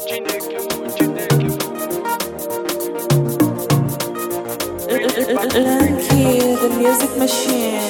Lucky, the music machine.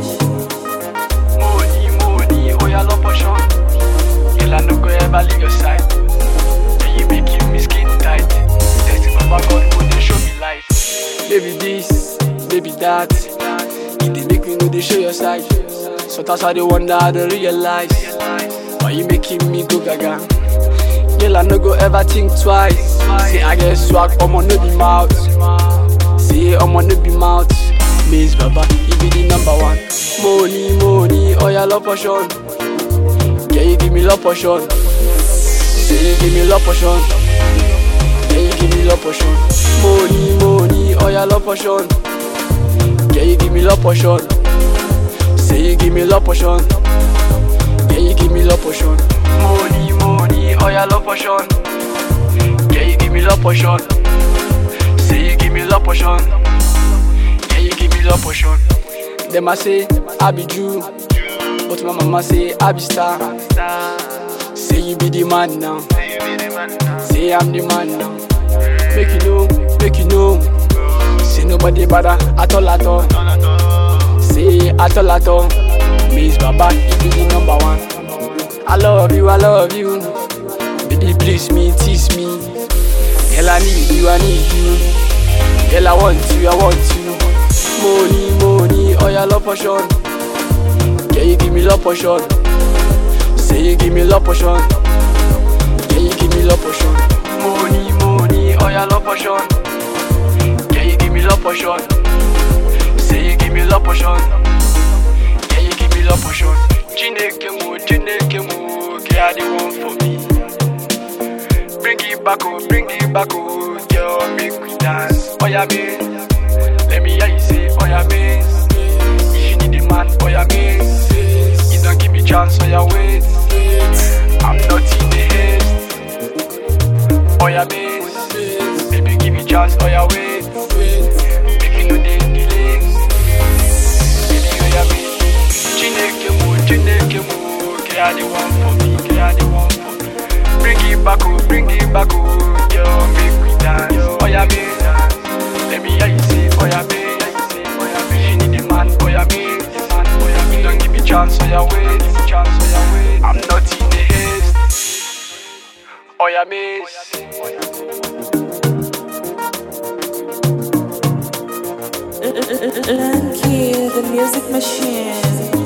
Money, money, oh yeah, love passion. Girl, I no go ever leave your side. And you making me skin tight. Thanks Baba God, go dey show me light. Baby this, baby that. You dey make me know they show your side. Sometimes I dey wonder, I don't realize. Why you making me go gaga? Girl, I no go ever think twice. Say I get swag, I'ma no be mouth. Say I'ma no be mouth. Miss Baba, you be the number one. Money, money, oh yeah, love passion. Yeah, you give me love passion. Say you give me love passion. Yeah, you give me love passion. Money, money, oh yeah, love passion. Yeah, you give me love passion. Say you give me love passion. Yeah, you give me love passion. Money, money, oh yeah, love passion. Yeah, you give me love passion. Say you give me love passion. Yeah, you give me love passion. Them I say I be Jew, but my mama say I be star. Say you be the man now. Say I'm the man now. Make you know, make you know. Say nobody better at all at all. Say at all at all. Miss Baba, you be the number one. I love you, I love you. Baby, please me, tease me. Girl, I need you, I need you. Girl, I want you, I want you. Money, money, oh yeah, love passion. Yeah, you give me love passion. Say you give me love passion. Yeah, you give me love passion. Money, money, oh yeah, love passion. Yeah, you give me love passion. Say you give me love passion. Yeah, you give me love passion. Chineke mo, Chineke mo, girl, the one for me. Bring it back, oh, bring it back, oh, girl, make we dance. Oh yeah, me. Let me hear you say, oh yeah, me. If you need a man, oh yeah, me. You don't give me chance, oh yeah, wait. I'm not in the haste. Oh yeah, me. Baby, give me chance, oh yeah, wait. Make you know they delay. Baby, oh yeah, me. Chineke mo, Chineke mo, girl, the one for me, girl, the one for me. Bring it back, oh, bring it back, oh, girl, make we dance. Oh yeah, me. Let me hear you say, oh yeah, me. Oh yeah, me. You need a man, oh yeah, me. Man, oh yeah, me. Don't give me chance, oh yeah, wait. Give me chance, oh yeah, wait. I'm not in the haste. Oh yeah, miss. Lucky, the music machine.